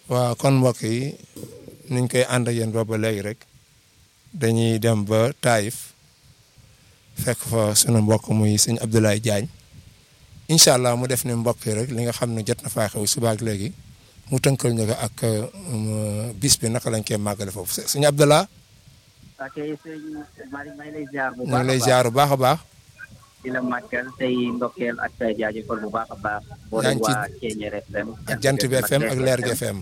waaw kon mbokk yi niñ koy ànd ak yéen ba ba léegi rek dañuy dem ba Taïf fekk fa sunu mbokk muy sëñ Abdoulaye Diagne incha allah mu def ne mbokk yi rek li nga xam ne jot na faa xew suba ak léegi mu tënkal ñu ko ak bis bi naka lañ koy màggale foofu sëñ Abdallah. ok sëñ Malick may lay ziar bu ñu baax ngi lay ziar bu baax a baax. di la màggal tey ndokkeel ak jaajëfal bu baax a baax. boo yaa leen ngi ci waa Thiéniere FM. ak jant bi FM ak leer gi FM.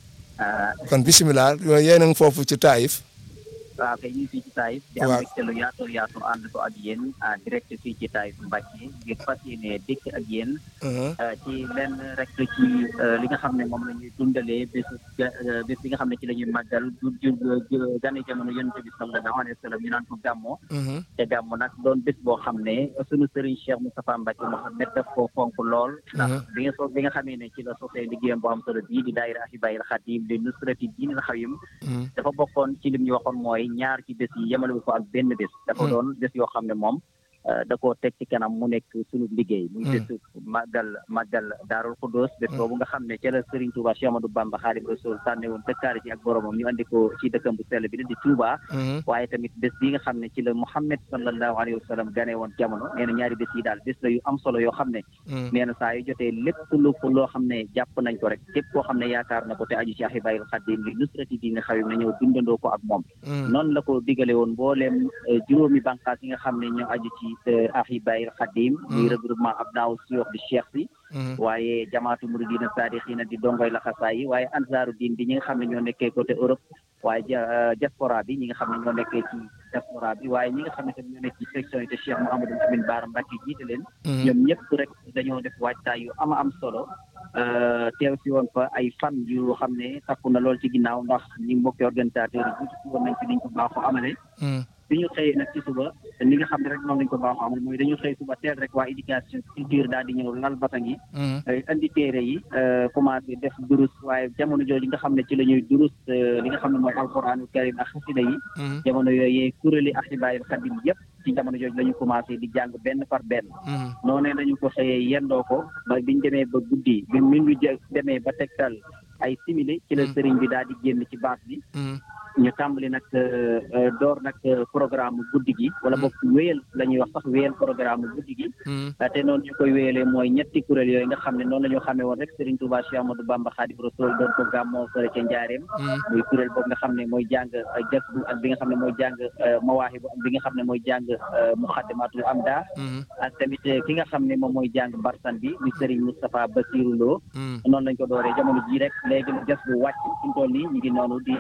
ah kon bisimilah yooyu yéen a ngi foofu ci Taïf. waaw kay ñu ngi fii ci Taïf. di am waaw. mbégte lu yaatu yaatu ànd ko ak yéen en direct fii ci Taïf Mbacke ngir fas yéene dikk ak yéen. ah, ci lenn rek ci ah, li nga xam ne moom la ñuy dundalee bés ga- bés bi nga xam ne ci la ñuy màggal du ju gane jamono yonent bi sallallahu alayhi wa sallam ñu naan ko gàmmoo. te gàmmu nag doon bés boo xam ne sunu sëriñ Cheikh Moustapha Mbacke Mouhamed daf ko fonk lool. ndax bi nga so bi nga xamee ne ci la sosee liggéeyam bu am solo bii di daayira Ahibaahil Khadim di nusrati diinil xawim dafa bokkoon ci lim ñu waxoon mooy ñaar ci bés yi yemale ko ak benn bés. dafa doon bés yoo xam ne moom euh, da koo teg ci kanam mu nekk sunu liggéey. muy bésu màggal màggal Daarul Xuddoos bés boobu nga xam ne ca la Serigne Touba Cheikh Amadou Bamba Xaadimu Rasuul tànne woon dëkkaari ci ak boromam ñu andi ko ci dëkkam bu sell bi di Touba. waaye tamit bés bi nga xam ne ci la Muhammad sallallahu alayhi wa sallam gane woon jamono nee na ñaari bés yi daal bés la yu am solo yoo xam ne. nee na saa yu jotee lépp lu loo xam ne jàpp nañ ko rek képp koo xam ne yaakaar na ko te aju ci Ahibaahil Khadim li nusrati diine xawim na ñëw dundandoo ko ak moom. noonu la ko digale woon mbooleem eh, juróomi bànqaas yi nga xam ne ñoo aju ci eh, Ahibaahil Khadim muy regroupement Abnaaw Suyoox di Cheikh si waaye jamaatu muridina saadixiina di dongoy la xasaay yi waaye ansaaru diin bi ñi nga xam ne ñoo nekkee côté Europe waaye ja diaspora bi ñi nga xam ne ñoo nekkee ci diaspora bi waaye ñi nga xam ne tamit ñoo nekk ci section yi te Cheikh Mouhamadou Amine Baara Mbacke jiite leen ñoom ñëpp rek dañoo def waajtaay yu ama am solo euh, teew si woon fa ay fan yu xam ne takku na lool ci ginnaaw ndax ñi mbokki organisateurs yi jiitu si woon nañ ci niñ ko baaxoo amale bi ñu xëyee nag ci suba ni nga xam ne rek noonu lañ ko baaxoo amal mooy dañu xëy suba teel rek waa éducation culture daal di ñëw lal basang yi indi téere yi commencé def durus waaye jamono jooju nga xam ne ci la ñuy durus li nga xam ne mooy alquraanul karim ak xasida yi jamono yooyu kuréeli Ahibaahil Khadim yëpp ci jamono jooju la ñu commencé di jàng benn par benn noonee lañu ko xëyee yendoo ko ba biñ demee ba guddi bi min ñu jë demee ba tegtal ay simili ci la sëriñ bi daal di génn ci baas bi ñu tàmbali nag euh, euh, door nag euh, programme guddi gi wala boog wéyal la ñuy wax sax wéyal programme guddi gi te noonu ñu koy wéyalee mooy ñetti kuréel yooyu nga xam ne noonu la ñu xamee woon rek Serigne Touba Cheikh Amadou Bamba Khadim Rasoul doon ko gàmmoo fële ca Njaareem muy kuréel boobu nga xam ne mooy jàng jas bu ak bi nga xam ne mooy jàng mawaahibu ak bi nga xam ne mooy jàng muxaddamatul amda ak tamit ki nga xam ne moom mooy jàng barsan bi muy Serigne Moustapha Bassirou Lo noonu lañ ko dooree jamono jii rek léegi jas bu wàcc fi mu toll nii ñu ngi noonu di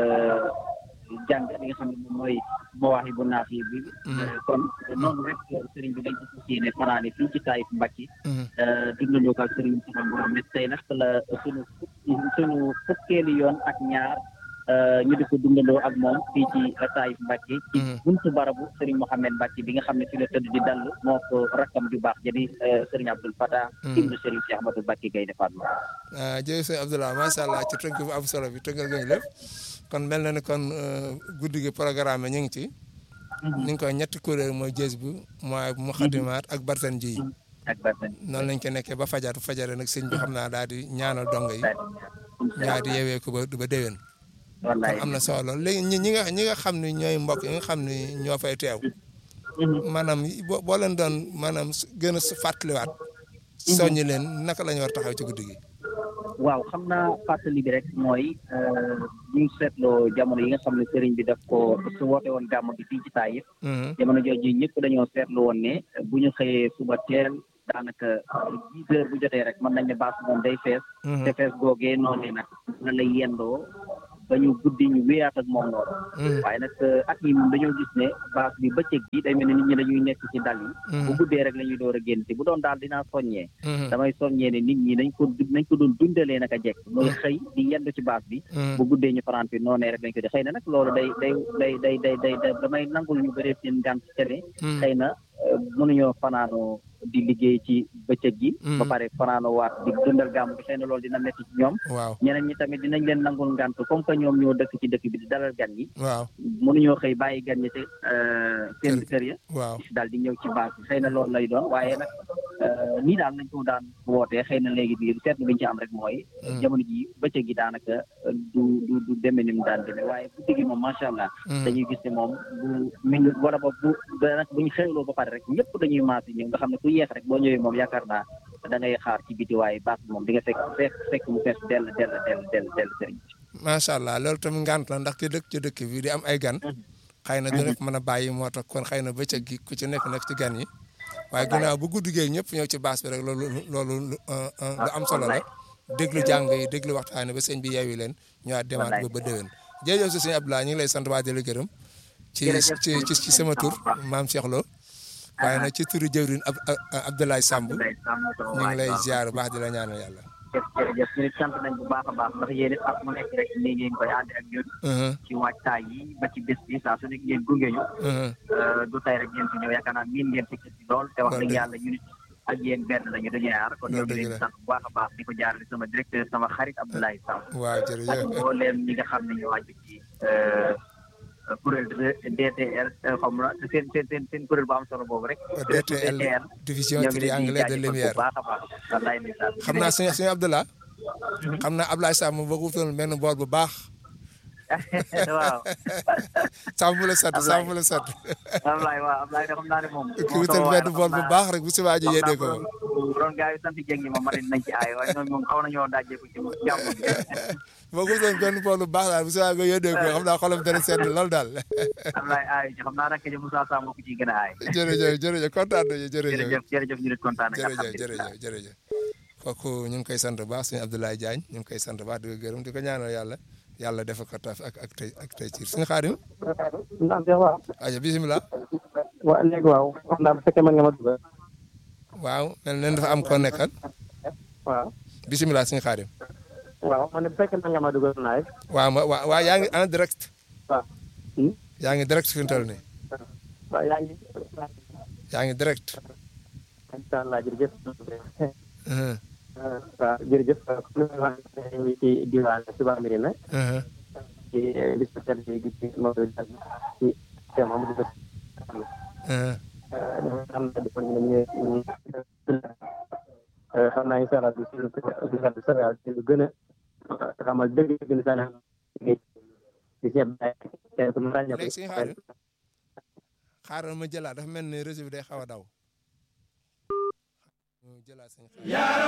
jàng li nga xam ne moom mooy mawaahi bu naaf yi bi kon noonu rek sëriñ bi dañ ko fas yéene fanaane fii ci Taïf Mbacke dundandoo ko ak sëriñ Moustapha Mbouram mais tey nag la suñu suñu fukkeeli yoon ak ñaar ñu di ko dundandoo ak moom fii ci Taïf Mbacke ci buntu barabu sëriñ Mouhamed Mbacke bi nga xam ne fi la tëdd di dall moo ko rakkam ju baax jadi sëriñ Abdoul Fatah ibnu sëriñ Cheikh Ahmadou Mbacke Gaynde Fatma ah jërëjëf sëñ Abdoulaye macha allah ci tënk bu am solo bi tënkal nga ñu lépp kon mel na ni kon guddi gi programme ñu ngi ci. ni nga koy ñetti kuréel mooy jës bu mooy muxadimaat ak barsan ji. ak barsan noonu lañ ko nekkee ba fajar fajare nag sëñ bi xam naa daal di ñaanal dongo yi. ñaar di yeewee ko ba ba déwén. wallaay kon am na solo lool léegi ñi ñi nga ñi nga xam ne ñooy mbokk yi nga xam ne ñoo fay teew. maanaam boo boo leen doon maanaam gën a fàttaliwaat. soññi leen naka la ñu war taxaw ci guddi gi. waaw xam naa fàttali bi rek mooy bu ñu seetloo jamono yi nga xam ne sëriñ bi daf ko su woote woon gàmm bi fii ci Taïf jamono jooju ñëpp dañoo seetlu woon ne bu ñu xëyee suba teel daanaka dix heures bu jotee rek mën nañ ne baas moom day fees te fees googee noonu nag na lay yendoo ba ñu guddi ñu wéyaat ak moom noonu waaye nag at yi moom dañoo gis ne baas bi bëccëg bi day mel ne nit ñi dañuy nekk ci dal yi bu guddee rek la ñuy door a génn te bu doon daal dinaa soññee damay soññee ne nit ñi nañ ko nañ ko doon dundalee naka jekk mooy xëy di yendu ci baas bi bu guddee ñu fanaan fi noonee rek lañ ko di xëy na nag loolu day day day day day day damay nangul ñu bëree seen ngànt ci tene xëy na mënuñoo fanaanoo di liggéey ci bëccëg gi ba pare fanaano waat di dundal gàmm bi xëy na loolu dina metti ci ñoom waaw ñeneen ñi tamit dinañ leen nangul ngànt comme que ñoom ñoo dëkk ci dëkk bi di dalal gan yi waaw mënuñoo xëy bàyyi gan ñi te seen kër ya waaw daal di ñëw ci base bi xëy na loolu lay doon waaye nag nii daal nañ ko daan wootee xëy na léegi bi seetlu biñu ci am rek mooy jamono ji bëccëg gi daanaka du du du demee ni mu daan demee waaye bu digi moom macha allah dañuy gis ne moom bu min wala ba bu nag bu ñu xewloo ba pare rek ñëpp dañuy maas yi ñëw nga xam ne ku yeex rek boo ñëwee moom yaakaar naa da ngay xaar ci biti waaye baax bi moom di nga fekk fekk fekk mu fees dell dell dell dell dell sëriñ macha allah loolu tam ngant la ndax ki dëkk ci dëkk bi di am ay gan xëy na du nekk mën a bàyyi moo tax kon xëy na bëccëg gi ku ci nekk nekk ci gan yi waaye ginnaaw bu guddi gee ñëpp ñëw ci baas bi rek loolu loolu lu am solo la déglu jàng yi déglu waxtaane ba sëñ bi yeewi leen ñëwaat demaat ba ba déwén jërëjëf si sëñ Abdoulaye ñu ngi lay sant waa di la gërëm ci ci ci sama tur maam Cheikh Lo waaye nag ci turu jëwrin ab Abdoulaye Samb ñu ngi lay ziar baax di la ñaanal yàlla jërëjëf ñu nit sant nañ bu baax a baax ndax yéen it ak mu nekk rek nii ngeen koy ànd ak ñun ci waajtaay yi ba ci bés bi saa su nekk ngeen gunge ñu du tey rek ngeen fi ñëw yaakaar naa miin ngeen fi ci lool te wax dëgg yàlla ñu nit ak yéen benn lañu dañuy aar kon ñoo ngi leen sant bu baax a baax di ko jaarale sama directeur sama xarit Abdoulaye Samb waaw jërëjëf ak mbooleem ñi nga xam ne ñu wàcc ci kuréel DTL xam na seen seen seen seen kuréel bu am solo boobu rek. DTL division triangulaire de lumière baax a baax wallaay ndeysaan xam naa sëñ sëñ Abdallah xam naa Ablaye Samb boo ko wutoon benn bool bu baax. waaw. Samb la set Samb la set. Ablaye waaw Ablaye de xam naa ne moom. ki wutal benn bool bu baax rek bu subaa ji yéedee ko moom. bu doon gars yi sant Dieng ñi moom mari nañ ci aay waaye ñoom moom xaw nañoo dajjeeku ci jàmm boo ko wutoon benn bool bu baax daal bu subaa nga yéedee ko xam naa xolam dana sedd lool daal. Ablaye aay ci xam naa rek ji Moussa Samb ku ciy gën a aay. jërëjëf jërëjëf kontaan nañu jërëjëf. jërëjëf jërëjëf ñu nit kontaan nañu jërëjëf jërëjëf jërëjëf kooku ñu ngi koy sant bu baax sëñ Abdoulaye Diagne ñu ngi koy sant bu baax di ko gërëm di ko ñaanal yàlla yàlla defal ko taf ak ak tey ak tey ci suñu xaadim. naam Cheikh waaw. aja bisimilah. waaw léegi waaw xam naa bu fekkee mën nga ma dugal. waaw mel na dafa am koo nekkal. waaw. bisimilah suñu xaadim. waaw man bu fekkee mën nga ma dugal naay. waaw ma waaw waaw yaa ngi en direct. waaw. yaa ngi direct fi mu toll nii. waaw yaa ngi. yaa ngi direct. incha allah jërëjëf. waaw jërëjëf comme ni ma waxee ñu ci diwaan Touba Mérina. ci bis bu tedd bi ci Maodo Diagne ci Cheikh Mamadou Bés. xam naa dafa ñu xam naa incha allah du si du si Sénégal ci lu gën a xamal dëgg gën a sànni di seet kenn ku mu ràññee léegi suñu xaadim xaaral ma jëlaat dafa mel ni réseau bi day xaw a daw. jëlaat suñu xaadim